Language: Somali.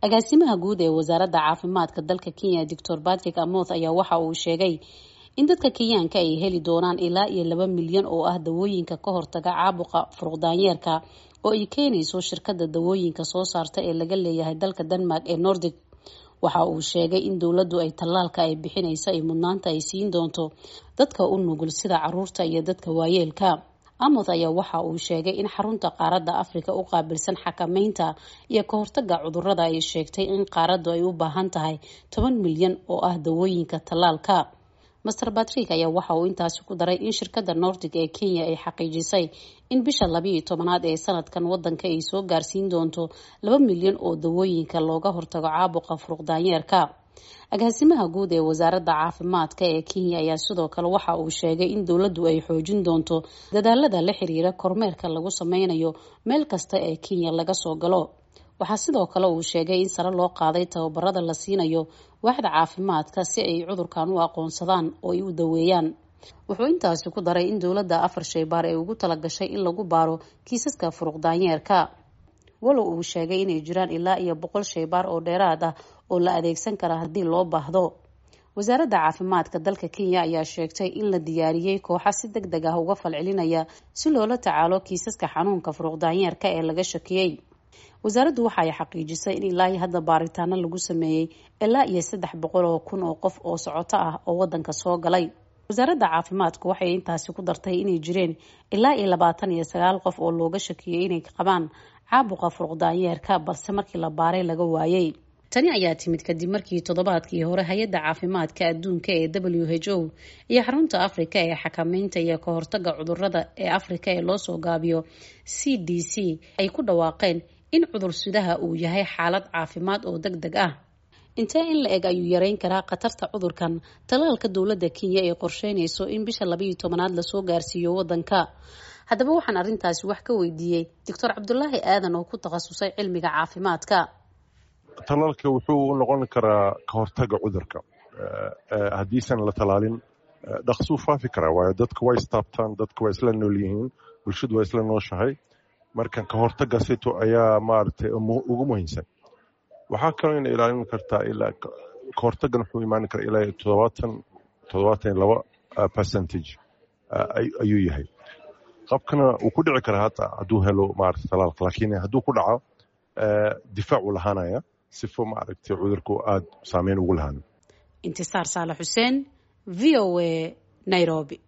agaasimaha guud ee wasaaradda caafimaadka dalka kenya doctor patrick amoth ayaa waxa uu sheegay in dadka kenyaanka ay heli doonaan ilaa iyo laba milyan oo ah dawooyinka ka hortaga caabuqa furuqdaanyeerka oo ay keenayso shirkada dawooyinka soo saarta ee laga leeyahay dalka denmark ee nordic waxa uu sheegay in dowladdu ay tallaalka ay bixinayso ay mudnaanta ay siin doonto dadka u nugul sida caruurta iyo dadka waayeelka amoth ayaa waxa uu sheegay in xarunta qaaradda afrika u qaabilsan xakameynta iyo ka hortaga cudurada ay sheegtay in qaaraddu ay u baahan tahay toban milyan oo ah dawooyinka tallaalka master batrick ayaa waxa uu intaasi ku daray in shirkada nordic ee kenya ay xaqiijisay in bisha labiiyo tobanaad ee sanadkan wadanka ay soo gaarsiin doonto laba milyan oo dawooyinka looga hortago caabuqa furuqdaanyeerka agaasimaha guud ee wasaaradda caafimaadka ee kenya ayaa sidoo kale waxa uu sheegay in dowladdu ay xoojin doonto dadaalada la xiriira kormeerka lagu sameynayo meel kasta ee kenya laga soo galo waxaa sidoo kale uu sheegay in sare loo qaaday tababarada la siinayo waaxda caafimaadka si ay cudurkan u aqoonsadaan oo ay u daweeyaan wuxuu intaasi ku daray in dowladda afar shaybaar ay ugu talagashay in lagu baaro kiisaska furuqdaanyeerka walow uu sheegay inay jiraan ilaa iyo boqol shaybaar oo dheeraad ah oo la adeegsan kara haddii loo baahdo wasaaradda caafimaadka dalka kenya ayaa sheegtay in la diyaariyey kooxa si deg deg ah uga falcelinaya si loola tacaalo kiisaska xanuunka furuqdaanyeerka ee laga shakiyey wasaaraddu waxa ay xaqiijisay in ilaa iyo hadda baaritaano lagu sameeyey ilaa iyo saddex boqol oo kun oo qof oo socoto ah oo wadanka soo galay wasaaradda caafimaadku waxay intaasi ku dartay inay jireen ilaa iyo labaatan iyo sagaal qof oo looga shakiyey inay qabaan caabuqa furuqdaanyeerka balse markii la baaray laga waayey tani ayaa timid kadib markii toddobaadkii hore hay-adda caafimaadka adduunka ee w h o iyo xarunta afrika ee xakameynta iyo ka hortaga cudurada ee afrika ee loosoo gaabiyo c d c ay ku dhawaaqeen in cudur sidaha uu yahay xaalad caafimaad oo deg deg ah intee in la eg ayuu yareyn karaa khatarta cudurkan talaalka dowladda kenya ee qorsheynayso in bisha labaiyo tobanaad lasoo gaarsiiyo wadanka haddaba waxaan arrintaasi wax ka weydiiyey doctor cabdulaahi aadan oo ku takhasusay cilmiga caafimaadka talaalka wuxuu noqon karaa ka hortaga cudurka haddiisan la talaalin dhaqsuu faafi karaa waayo dadka waa istaabtaan dadka waa isla nool yihiin bulshadu waa isla nooshahay marka ka hortaga sito ayaa maaragtay ugu muhiimsan waxaa kaloo ina ilaalin kartaa ilaa ka hortagan wuxuu imaan karaa ilaa toddobaatan toddobaatan iyo laba percentage ayuu yahay qabkana wuu ku dhici karaa hata hadduu helo maaragtay talaalka laakiin hadduu ku dhaco difaac uu lahaanaya sifo maaragtay cudurku aada saameyn ugu lahaan intisaar saalax xuseen v o a nairobi